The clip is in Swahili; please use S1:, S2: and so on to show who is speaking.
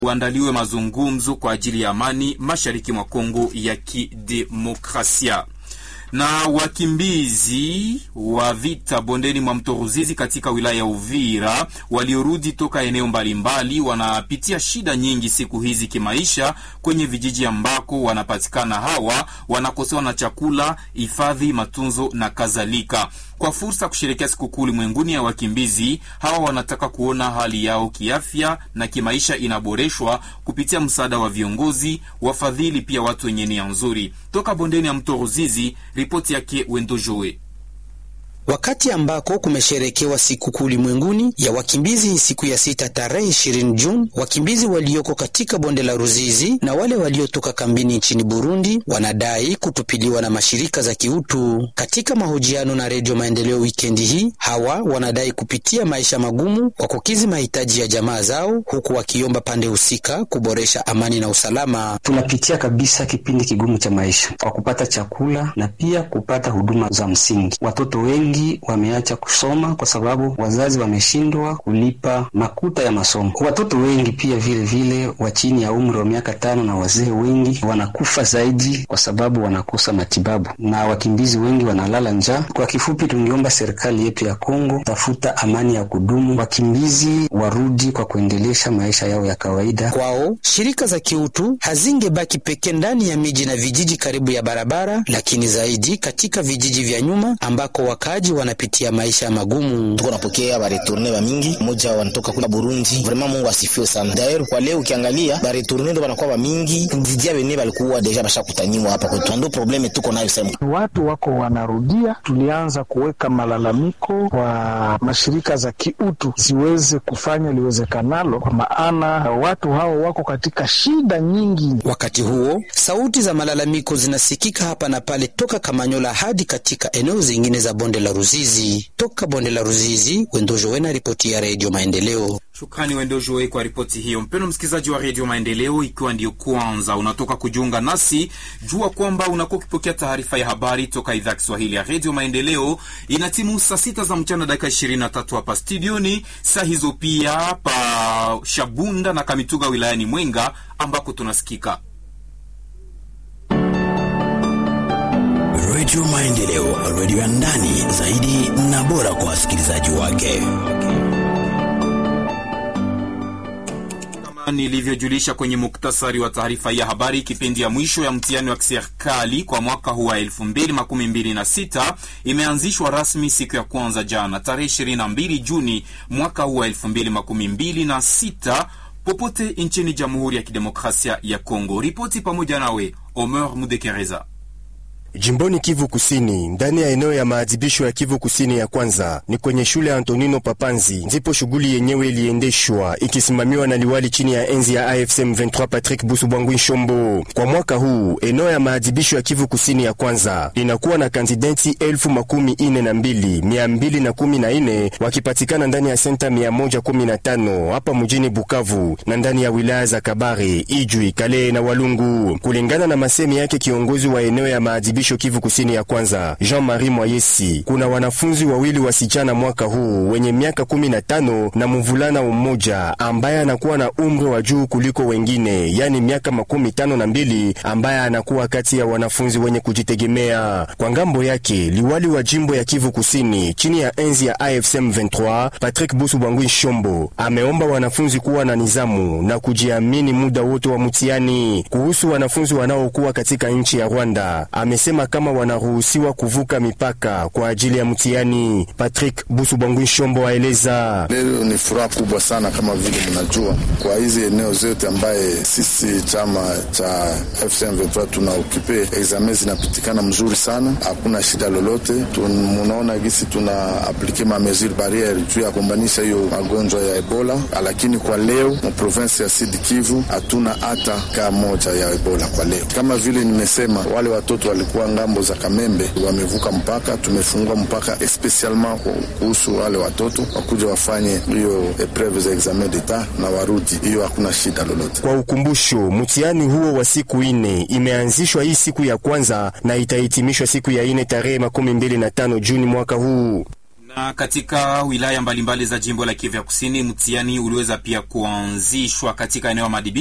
S1: uandaliwe mazungumzo kwa ajili ya amani mashariki mwa Kongo ya Kidemokrasia na wakimbizi wa vita bondeni mwa mto Ruzizi katika wilaya ya Uvira waliorudi toka eneo mbalimbali wanapitia shida nyingi siku hizi kimaisha kwenye vijiji ambako wanapatikana. Hawa wanakosewa na chakula, hifadhi, matunzo na kadhalika. Kwa fursa kusherekea sikukuu ulimwenguni ya wakimbizi hawa, wanataka kuona hali yao kiafya na kimaisha inaboreshwa kupitia msaada wa viongozi, wafadhili, pia watu wenye nia nzuri. Toka bondeni ya mto Ruzizi, ripoti yake Wendo Joe.
S2: Wakati ambako kumesherekewa sikukuu ulimwenguni ya wakimbizi siku ya sita tarehe 20 Juni, wakimbizi walioko katika bonde la Ruzizi na wale waliotoka kambini nchini Burundi wanadai kutupiliwa na mashirika za kiutu. Katika mahojiano na Redio Maendeleo wikendi hii, hawa wanadai kupitia maisha magumu kwa kukizi mahitaji ya jamaa zao, huku wakiomba pande husika kuboresha amani na usalama.
S3: Tunapitia kabisa kipindi kigumu cha maisha kwa kupata chakula na pia kupata huduma za msingi. Watoto wengi wameacha kusoma kwa sababu wazazi wameshindwa kulipa makuta ya masomo. Watoto wengi pia vile vile wa chini ya umri wa miaka tano na wazee wengi wanakufa zaidi kwa sababu wanakosa matibabu, na wakimbizi wengi wanalala njaa. Kwa kifupi, tungeomba serikali yetu ya Kongo tafuta amani ya kudumu, wakimbizi warudi kwa kuendelesha maisha yao ya kawaida.
S2: Kwao shirika za kiutu hazingebaki pekee ndani ya miji na vijiji karibu ya barabara, lakini zaidi katika vijiji vya nyuma ambako wakaji wanapitia maisha magumu.
S4: Tuko napokea baretourne ba mingi moja wanatoka kula Burundi. Vraiment Mungu asifiwe sana. D'ailleurs kwa leo ukiangalia baretourne ndo wanakuwa ba mingi kuzidia bene balikuwa deja bashakutaniwa hapa kwetu. Ndio probleme tuko nayo sasa.
S5: Watu wako wanarudia, tulianza kuweka malalamiko kwa mashirika za kiutu ziweze kufanya liwezekanalo, kwa maana watu hao wako katika shida nyingi.
S2: Wakati huo sauti za malalamiko zinasikika hapa na pale toka Kamanyola hadi katika eneo zingine za bonde la Ruzizi. Toka bonde la Ruzizi, Wendojowena, ripoti ya Redio Maendeleo.
S1: Shukrani Wendojoe kwa ripoti hiyo. Mpendo msikilizaji wa Redio Maendeleo, ikiwa ndiyo kwanza unatoka kujiunga nasi, jua kwamba unakuwa ukipokea taarifa ya habari toka idhaa ya Kiswahili ya Redio Maendeleo. Ina timu saa sita za mchana dakika 23 hapa studioni, saa hizo pia pa Shabunda na Kamituga wilayani Mwenga ambako tunasikika
S6: Redio Maendeleo, redio ya ndani zaidi na bora kwa wasikilizaji wake.
S1: Kama nilivyojulisha kwenye muktasari wa taarifa ya habari, kipindi ya mwisho ya mtihani wa kiserikali kwa mwaka huu wa 2026 imeanzishwa rasmi siku ya kwanza jana tarehe 22 Juni mwaka huu wa 2026 popote nchini Jamhuri ya Kidemokrasia ya Kongo. Ripoti pamoja nawe Omer Mudekereza.
S7: Jimboni Kivu Kusini, ndani ya eneo ya maadhibisho ya Kivu Kusini ya kwanza ni kwenye shule ya Antonino Papanzi, ndipo shughuli yenyewe iliendeshwa ikisimamiwa na liwali chini ya enzi ya AFSM 23 Patrick Busu Bwangwi Shombo. Kwa mwaka huu eneo ya maadhibisho ya Kivu Kusini ya kwanza inakuwa na kandideti elfu makumi ine na mbili mia mbili na kumi na ine wakipatikana ndani ya senta mia moja kumi na tano hapa mjini Bukavu na ndani ya wilaya za Kabare, Ijwi, Kale na Walungu, kulingana na masemi yake kiongozi wa eneo ya maadhibisho Kivu Kusini ya kwanza Jean-Marie Mwayesi. Kuna wanafunzi wawili wasichana mwaka huu wenye miaka kumi na tano na mvulana mmoja ambaye anakuwa na umri wa juu kuliko wengine, yani miaka makumi tano na mbili ambaye anakuwa kati ya wanafunzi wenye kujitegemea. Kwa ngambo yake, liwali wa jimbo ya Kivu Kusini chini ya enzi ya AFSM 23 Patrick Busu Bwangwi Shombo ameomba wanafunzi kuwa na nizamu na kujiamini muda wote wa mtihani. Kuhusu wanafunzi wanaokuwa katika nchi ya Rwanda, amesema kama wanaruhusiwa kuvuka mipaka kwa ajili ya mtihani. Patrick Busu Bwangwi Shombo aeleza:
S8: leo ni furaha kubwa sana, kama vile mnajua, kwa hizi eneo zote ambaye sisi chama cha FCM 23 tuna ukipe examen zinapitikana mzuri sana, hakuna shida lolote. Munaona gisi tuna aplike ma mesure barriere juu ya kumbanisha hiyo magonjwa ya Ebola, lakini kwa leo mu province ya Sud Kivu hatuna hata kaa moja ya Ebola kwa leo. Kama vile nimesema, wale watoto walikuwa ngambo za Kamembe wamevuka mpaka, tumefungua mpaka especialement kuhusu wale watoto wakuja wafanye hiyo epreve za examen d'etat na warudi, hiyo hakuna shida lolote.
S7: Kwa ukumbusho, mtihani huo wa siku ine imeanzishwa hii siku ya kwanza na itahitimishwa siku ya ine tarehe makumi mbili na tano Juni mwaka huu
S1: Na katika wilaya mbalimbali za jimbo la Kivu ya Kusini, mtihani uliweza pia kuanzishwa katika eneo ya madibisho